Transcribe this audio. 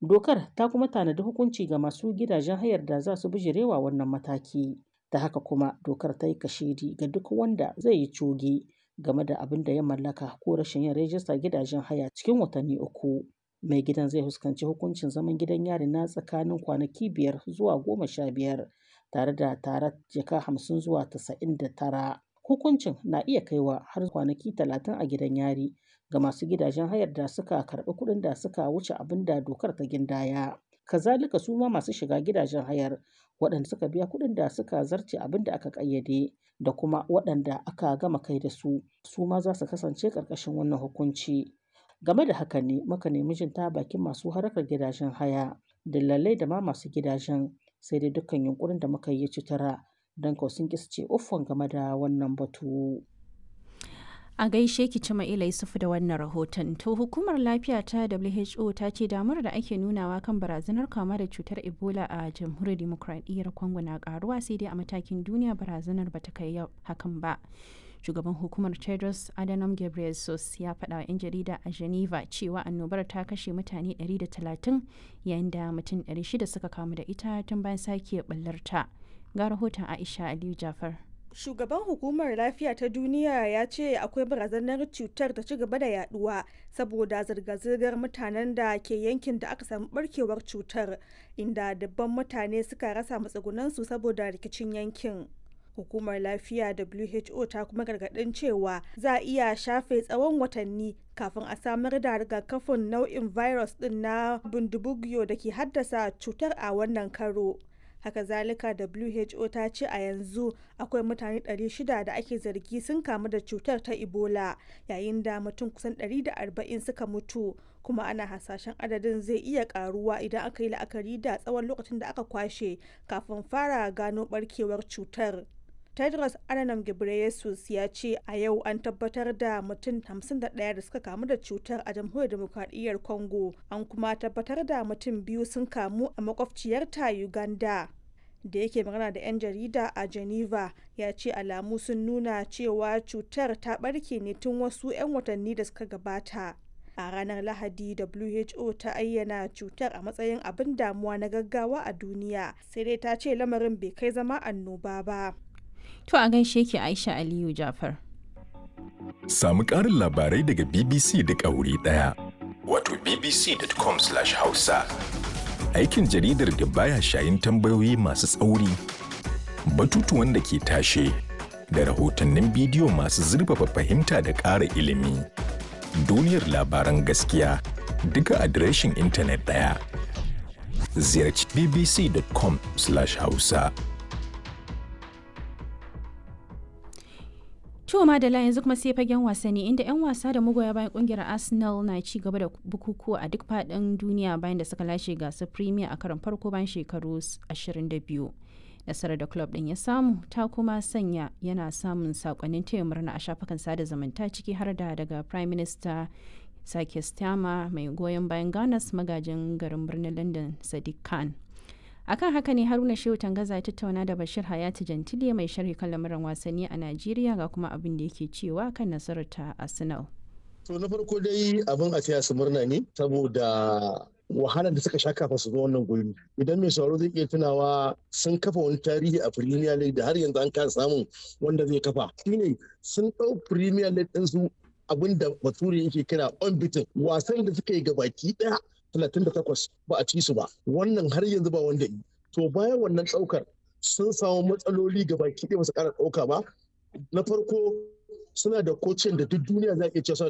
Dokar ta kuma tanadi hukunci ga masu gidajen hayar da za su bijirewa wannan mataki. Ta haka kuma dokar ta yi kashedi ga duk wanda zai yi coge game da abin da ya mallaka ko rashin yin rajistar gidajen haya cikin watanni uku. Mai gidan zai fuskanci hukuncin zaman gidan yari na tsakanin kwanaki biyar zuwa goma sha biyar tare da tarar jaka hamsin zuwa tasa'in da tara. Hukuncin na iya kaiwa har kwanaki talatin a gidan yari ga masu gidajen hayar da suka karɓi kuɗin da suka wuce abin da dokar ta gindaya. Kazalika su ma masu shiga gidajen hayar waɗanda suka biya kuɗin da suka zarce abin da aka ƙayyade da kuma waɗanda aka gama kai da su su ma za su kasance ƙarƙashin wannan hukunci. Game da haka ne muka nemi jin ta bakin masu harkar gidajen haya, dillalai da ma masu gidajen sai dai dukkan yunkurin da muka yi ci tura don kau sun ƙi su ce uffan game da wannan batu. A gaishe ki Cima'ila Yusufu da wannan rahoton. To hukumar lafiya ta WHO ta ce damar da ake nunawa kan barazanar kama da cutar Ebola a jamhuriyar demokradiyyar Congo na karuwa sai dai a matakin duniya barazanar bata kai hakan ba. Shugaban hukumar Tedros Adhanom Ghebreyesus ya faɗa wa 'yan jarida a Geneva cewa annobar ta kashe mutane 130 yayin da mutum 600 suka kamu da ita tun bayan sake ɓallarta. Ga rahoton Aisha Aliyu Jafar. Shugaban hukumar lafiya ta duniya ya ce akwai barazanar cutar ta ci gaba da yaduwa saboda zirga-zirgar mutanen da ke yankin da aka samu barkewar cutar inda dabban mutane suka rasa matsugunansu saboda rikicin yankin. Hukumar lafiya WHO ta kuma gargadin cewa za a iya shafe tsawon watanni kafin a samar da rigakafin nau'in virus din na bundibugyo da ke haddasa cutar a wannan karo. haka zalika who ta ce a yanzu akwai mutane 600 da ake zargi sun kamu da cutar ta ebola yayin da mutum kusan 140 suka mutu kuma ana hasashen adadin zai iya karuwa idan aka yi la'akari da tsawon lokacin da aka kwashe kafin fara gano barkewar cutar tedros adhanom ghebreyesus ya ce a yau an tabbatar da mutum 51 da suka kamu da cutar a jamhuriyar demokradiyyar congo an kuma tabbatar da mutum biyu sun kamu a makwabciyarta uganda da yake magana da 'yan jarida a geneva ya ce alamu sun nuna cewa cutar ta barke ne tun wasu 'yan watanni da suka gabata a ranar lahadi who ta ayyana cutar a matsayin abin damuwa na gaggawa a duniya sai dai ta ce lamarin bai kai zama annoba ba To a gaishe ki Aisha Aliyu Jafar. Samu ƙarin labarai daga BBC duk a wuri ɗaya. Wato bbc.com/hausa. Aikin jaridar da baya shayin tambayoyi masu tsauri, batutuwan da ke tashe, da rahotannin bidiyo masu zurfafa fahimta da ƙara ilimi. Duniyar labaran gaskiya duka adireshin intanet ɗaya. Ziyarci bbc.com/hausa. To Madala yanzu kuma sai fagen wasanni inda 'yan wasa da magoya bayan kungiyar Arsenal na ci gaba da bukukuwa a duk faɗin duniya bayan da suka lashe gasar Premier a karon farko bayan shekaru 22. Nasarar da club ɗin ya samu ta kuma sanya yana samun sakonnin taya murna a shafukan sada zumunta ciki har da daga Prime Minister Sake Stama mai goyon bayan Ganas magajin garin birnin London Sadiq Khan. akan haka ne haruna shehu tangaza ya tattauna da bashir hayati jantile mai sharhi kan lamuran wasanni a najeriya ga kuma abin da yake cewa kan nasarar ta arsenal to na farko dai abin a taya su murna ne saboda wahalar da suka sha kafin su zo wannan guri idan mai sauraro zai iya tunawa sun kafa wani tarihi a premier league da har yanzu an kasa samun wanda zai kafa shine sun ɗau premier league ɗin su abin da bature yake kira unbeaten wasan da suka yi gabaki ɗaya 38 ba a ci su ba wannan har yanzu ba wanda yi to bayan wannan ɗaukar sun samu matsaloli ga baki ɗaya ba su ƙara ɗauka ba na farko suna da kocin da duk duniya za a iya cewa